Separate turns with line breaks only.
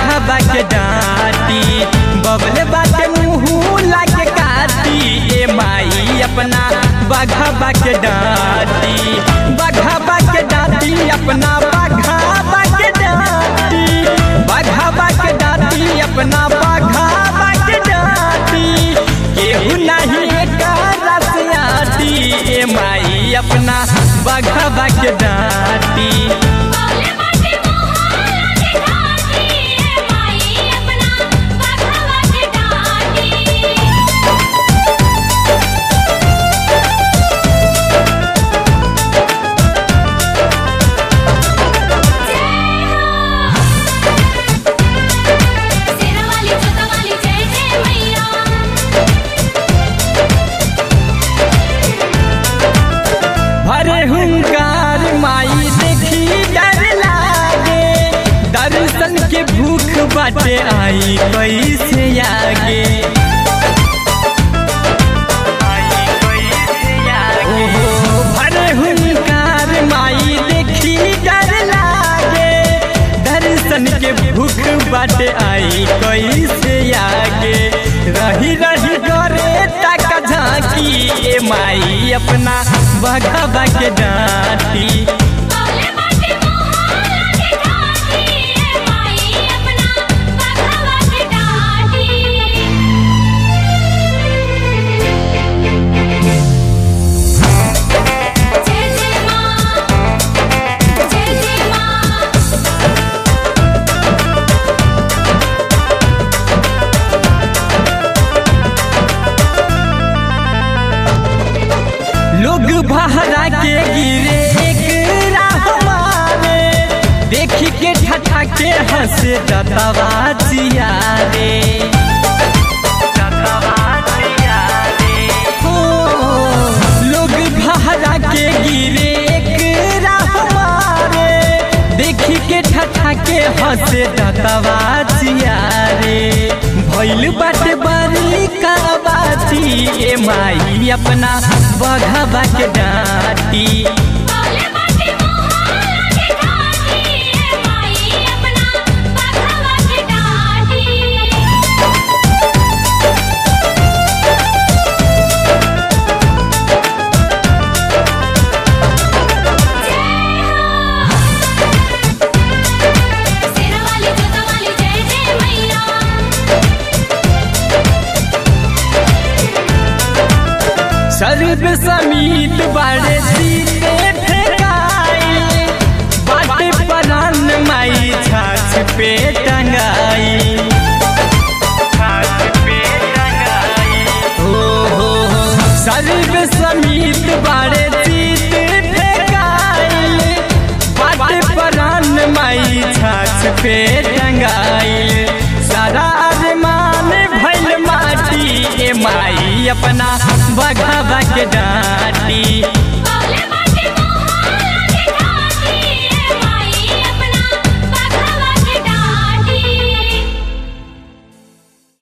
बघाबा के डांटी बबले बाटे मुँह लाके काटी ए माई अपना बघाबा के डांटी बघाबा के डांटी अपना बघाबा के डांटी बघाबा के डांटी अपना बघाबा के डांटी केहू नहीं एकरा से आटी ए माई अपना बघाबा के डांटी
बोले बाटे मोहल्ला के घाटी ए माई अपना बघवा के डाटी सेना वाली जोता वाली जय जय मैया
भरे हुंकार माई देखी डर लागे दर्शन के भूख बाटे आई कैसे आगे ओहो, भरे हुंकार माई देखी डर लागे दर्शन के भूख बाटे आई कैसे आगे रही रही करे तक झांकी ए माई अपना बघाबा के डांटी
बोले बाटे मोहल्ला के घाटी ए माई अपना बघवा के डाटी जय जय मां जय जय मां
लोग बहरा के गिरे एक राह मारे देखी के ठठा के हंसे दतवा जियारे हो, लोग बहरा के गिरे एक राह मारे देखी के ठठा के हंसे दतवा जियारे भइल बाटे बरली का बाती ए माई अपना बघाबा के डांटी
बोले बाटे मोहल्ला के घाटी ए माई अपना बघवा के डाटी सेना वाली जोता वाली जय जय मैया
सर्व समीत बाड़े सीते फेंकाई बाटे परान माई छाछ पे टंगाई हो हो हो, सर्व समीत बाड़े सीते फेंकाई बाटे परान माई छाछ पे टंगाई सारा अरमान भइल माटी ए माई अपना बघाबा के डांटी